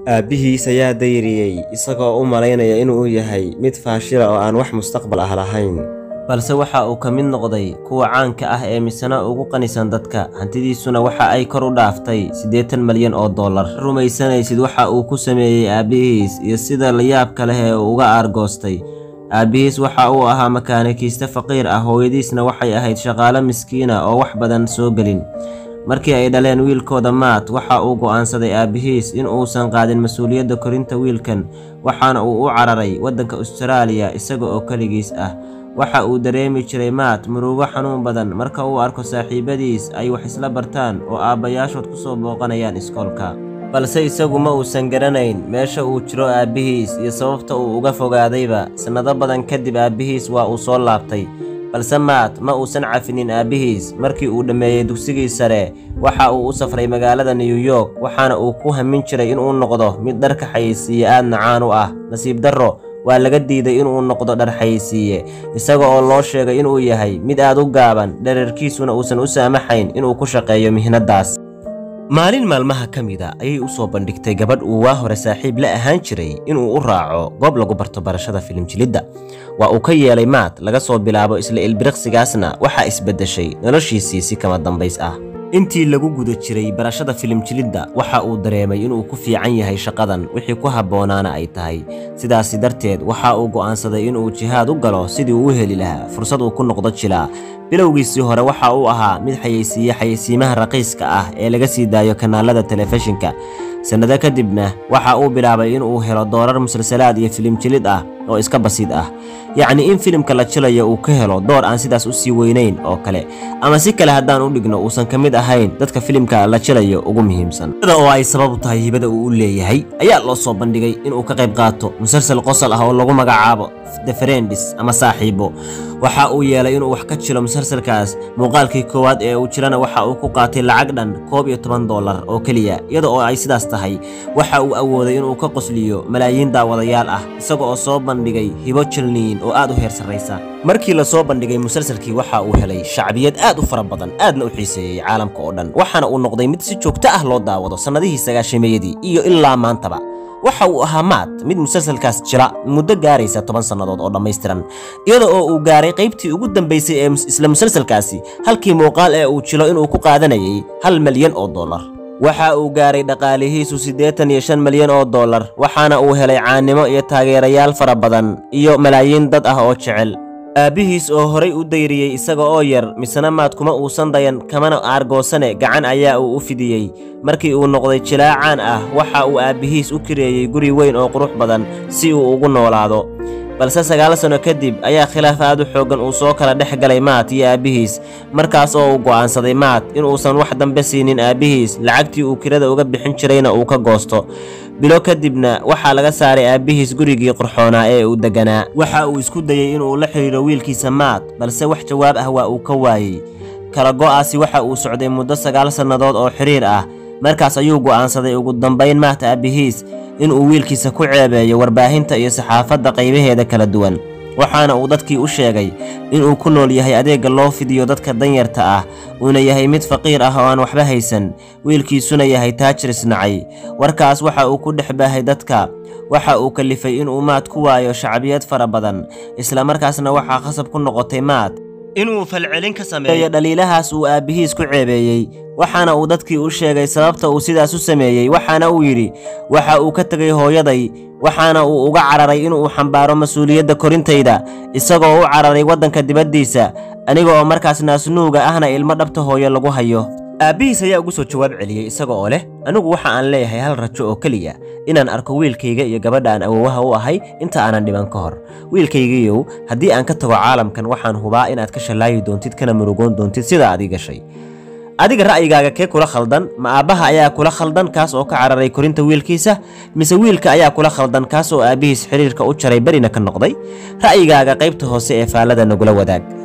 aabbihiis ayaa dayriyey isagoo u malaynaya inuu yahay mid faashila oo aan wax mustaqbal ah lahayn balse waxa uu ka mid noqday kuwa caanka ah ee misana ugu qanisan dadka hantidiisuna waxa ay kor u dhaaftay siddeetan malyan oo dollar rumaysanaysid waxa uu ku sameeyey aabbihiis iyo sida layaabka leh ee uu uga aargoostay aabbihiis waxa uu ahaa makaanikiiste faqiir ah hooyadiisna waxay ahayd shaqaale miskiina oo wax badan soo gelin markii ay dhaleen wiilkooda maat waxa uu go'aansaday aabbihiis in uusan qaadin mas-uuliyadda korinta wiilkan waxaana uu u cararay waddanka ustaraaliya isaga oo keligiis ah waxa uu dareemi jiray maat murugo xanuun badan marka uu arko saaxiibadiis ay wax isla bartaan oo aabbayaashood ku soo booqanayaan iskoolka balse isagu ma uusan garanayn meesha uu jiro aabbihiis iyo sababta uu uga fogaadayba sannado badan kadib aabbihiis waa uu soo laabtay balse maat ma uusan cafinin aabbihiis markii uu dhammeeyey dugsigii sare waxa uu u safray magaalada new york waxaana uu ku hamin jiray inuu noqdo mid dharka xayeysiiye aadna caan u ah nasiib darro waa laga diiday inuu noqdo dhar xayeysiiye isaga oo loo sheegay inuu yahay mid aad u gaaban dherarkiisuna uusan u saamaxayn inuu ku shaqeeyo mihnaddaas maalin maalmaha ka mida ayay u soo bandhigtay gabadh uu waa hore saaxiib la ahaan jiray inuu u raaco goob lagu barto barashada filimjilidda waa uu ka yeelay maat laga soo bilaabo isla ilbiriqsigaasna waxaa isbeddeshay noloshiisii si kama dambays ah intii lagu guda jiray barashada filimjilidda waxa uu dareemay inuu ku fiican yahay shaqadan wixii ku habboonaana ay tahay sidaasi darteed waxa uu go'aansaday inuu jihaad u galo sidii uu u heli lahaa fursad uu ku noqdo jilaa bilowgiisii hore waxa uu ahaa mid xayeysiiye xayeysiimaha raqiiska ah ee laga sii daayo kanaalada telefishinka sannado kadibna waxa uu bilaabay inuu helo doorar musalsalaad iyo filim jilid ah oo iska basiid ah yacni in filimka la jilayo uu ka helo door aan sidaas u sii weynayn oo kale ama si kale haddaan u dhigno uusan ka mid ahayn dadka filimka la jilayo ugu muhiimsan iyada oo ay sabab u tahay hibada uu u leeyahay ayaa loo soo bandhigay inuu ka qayb qaato musalsal qosol ah oo lagu magacaabo the friends ama saaxiibo waxa uu yeelay inuu wax ka jilo musalsalkaas muuqaalkii koowaad ee uu jirana waxa uu ku qaatay lacag dhan koob iyo toban dollar oo keliya iyada oo ay sidaas tahay waxa uu awooday inuu ka qosliyo malaayiin daawadayaal ah isaga oo soo bandhigay hibo jilniin oo aad u heer sarraysa markii la soo bandhigay musalsalkii waxa uu helay shacbiyad aad u fara badan aadna u xiiseeyey caalamka oo dhan waxaana uu noqday mid si joogto ah loo daawado sannadihii sagaashameeyadii iyo ilaa maantaba waxa uu ahaa maat mid musalsalkaas jira muddo gaaraysa toban sannadood oo dhammaystiran iyada oo uu gaaray qaybtii ugu dambaysay ee isla musalsalkaasi halkii muuqaal ee uu jilo inuu ku qaadanayay hal malyan oo dollar waxa uu gaaray dhaqaalihiisu siddeetan iyo shan malyan oo dollar waxaana uu helay caannimo iyo taageerayaal fara badan iyo malaayiin dad ah oo jecel aabbihiis oo horay u dayriyey isaga oo yar misena maad kuma uusan dayan kamana aargoosane gacan ayaa uu u fidiyey markii uu noqday jilaacaan ah waxa uu aabbihiis u kireeyey guri weyn oo qurux badan si uu ugu noolaado balse sagaal sanno kadib ayaa khilaaf aad u xooggan uu soo kala dhex galay maat iyo aabbihiis markaas oo uu go'aansaday maat inuusan wax dambe siinin aabbihiis lacagtii uu kirada uga bixin jirayna uu ka goosto bilo kadibna waxaa laga saaray aabbihiis gurigii qurxoonaa ee uu degganaa waxa uu isku dayey inuu la xidhiidho wiilkiisa maat balse wax jawaab ah waa uu ka waayey kala go'aasi waxa uu socday muddo sagaal sannadood oo xidhiir ah markaas ayuu go'aansaday ugu dambayn maat aabbihiis inuu wiilkiisa ku ceebeeyo warbaahinta iyo saxaafadda qaybaheeda kala duwan waxaana uu dadkii u sheegay inuu ku nool yahay adeegga loo fidiyo dadka danyarta ah uuna yahay mid faqiir ah oo aan waxba haysan wiilkiisuna yahay taajir isnacay warkaas waxa uu ku dhex baahay dadka waxa uu kalifay inuu maad ku waayo shacbiyad fara badan isla markaasna waxaa khasab ku noqotay maad inuu falcelin ka sameeyo dhaliilahaas uu aabbihiis ku ceebeeyey waxaana uu dadkii u sheegay sababta uu sidaas u sameeyey waxaana uu yidhi waxa uu ka tegay hooyaday waxaana uu uga cararay inuu xambaaro mas-uuliyadda korintayda isagoo u cararay waddanka dibaddiisa aniga oo markaas naasnuuga ahna ilmo dhabta hooyo lagu hayo aabbihiis ayaa ugu soo jawaab celiyey isaga oo leh anigu waxa aan leeyahay hal rajo oo keliya inaan arko wiilkayga iyo gabadha aan awowaha u ahay inta aanan dhiban ka hor wiilkaygiiyow haddii aan ka tago caalamkan waxaan hubaa inaad ka shallaayi doontid kana murugoon doontid sidaa adii gashay adiga ra'yigaaga kee kula khaldan ma aabbaha ayaa kula khaldan kaas oo ka cararay korinta wiilkiisa mise wiilka ayaa kula khaldan kaas oo aabbihiis xidhiirka u jaray berina ka noqday ra'yigaaga qaybta hoose ee faallada nagula wadaag